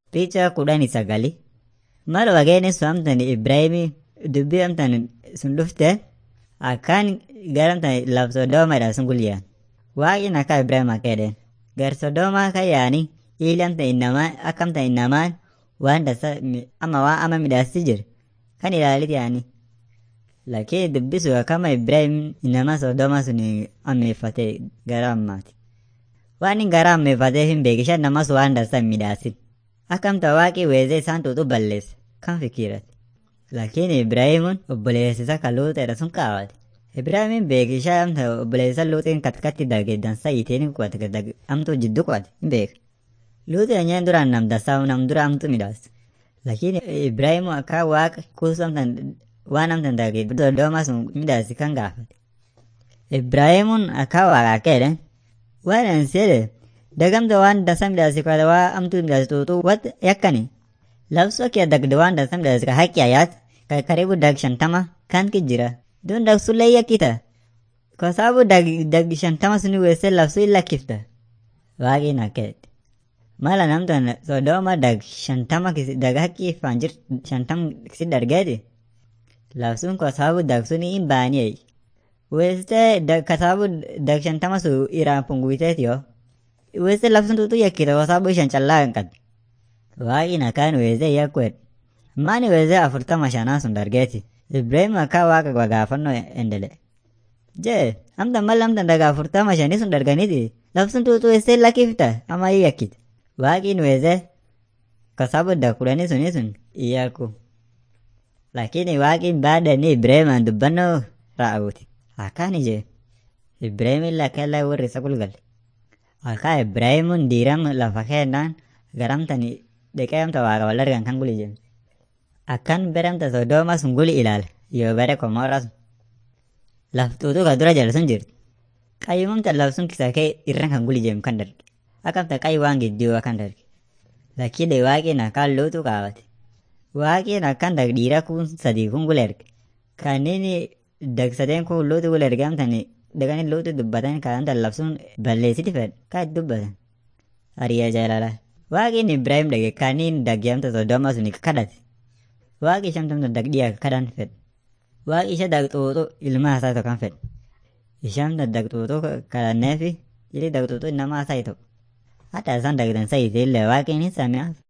Picha kudhanii sagali. Mal wageenii sun amtan Ibraahimii dubbii amtan sun dhufte akkaan gara amtan laf Sodoomaadha sun gulyaan. Waaqni akka Ibraahim akka jedheen. Gar Sodoomaa kan yaani ili amtan innamaan akka amtan innamaan waan dasa ama waan ama midhaasti jiru kan ilaalit yaani. Lakini dubbii sun akkama Ibraahim innamaa Sodoomaa sun ammeeffate gara ammaati. Waan inni gara ammeeffatee hin beekisha namas waan dasa hin midhaasin. Akkamta waaqii weezee isaan tuutu balleesse kan fikiirate. Lakini Ibraahimuun obboleessa isa kan luuxeedha sun kaawwate. Ibraahimin beekishaa amta obboleessa luuxiin katkatti dage dansa iteen kuwate amtuu jiddu kuwate hin beeka. Luuxeen nyeen duraan nam dasaa nam dura amtu midhaas. Lakini Ibraahimu akka waaqa kuusu amtan waan amtan dage Sodoomaa sun midhaasi kan gaafate. Ibraahimuun akka waaqa akka jedhan waan an seede dagamta waan dasa midhaasi kwata waa amtu midhaasi tuutu wat yakkani. Labsoo kee dagde waan dasa midhaasi ka haqqi ayaat ka karibu dag shantama kan ki jira. Dun dag sullee yakkita. Kwa sababu dag dag shantama suni weesse labsuu illa kifta. Waaqin akka jedhe. Mala namtan Sodooma dag shantama kisi dag haqqi faan jir shantam kisi dargeeti. Labsuun kwa sababu dag suni hin baaniyee. Weesse dag ka sababu dag shantama su iraan punguiteeti yoo. Weesse labsuun tuutu yakkita kwa sababu ishan callaa hin qabdu. Waaqin akkaan weessee yakkuedha. Maani weessee afurtama shanaa sun dargeeti. Ibrahim akka waaqa gaafannoo endele. Jee, amtan mal amtan daga afurtama shanii sun darganiti. Labsuun tuutu weessee lakkifta ama hin yakkite. Waaqin weessee kwa sababu dag kudhanii suni sun iyyaku. Lakini waaqin baadani Ibrahimaan dubbannoo raawwate. Akkaan ije. Ibrahimin lakkella warri isa gulgalle. Akka Ibrahimuun diiram lafa keennaan garamtani dhiqee amta waaqa wal argan kan guli jenne. Akkan bere amta Sodooma sun guli ilaale yoo bere Komoora sun. Laftuutu ka dura jala sun jirti. Qayyumamta laf sun kisa kee irra kan guli jenne kan darge. Akkamta qayyi waan gidduu kan darge. Lakkide waaqin akkaan luutu kaawwate. Waaqin akkan dag dhiira kun sadii kun gula erge. Kanneen dag sadeen kun luutu gula erge amtani daganii luutu dubbatan kan amta labsuun balleessiti fedhe kan itti dubbatan. Ariyaa jaalala. Waaqin Ibraahim dhage kaniin dagyamta Sodooma sun kadhate. Waaqi shamtamta dagdhiyaa kadhan fedhe. Waaqi isha dagxuuxu ilma isaa tokko kan fedhe. Ishamta dagxuuxu kadhanneefi jiri dagxuuxu namaa isaa tokko. Hatta isaan dagdan sayite illee waaqin hin sami'aaf.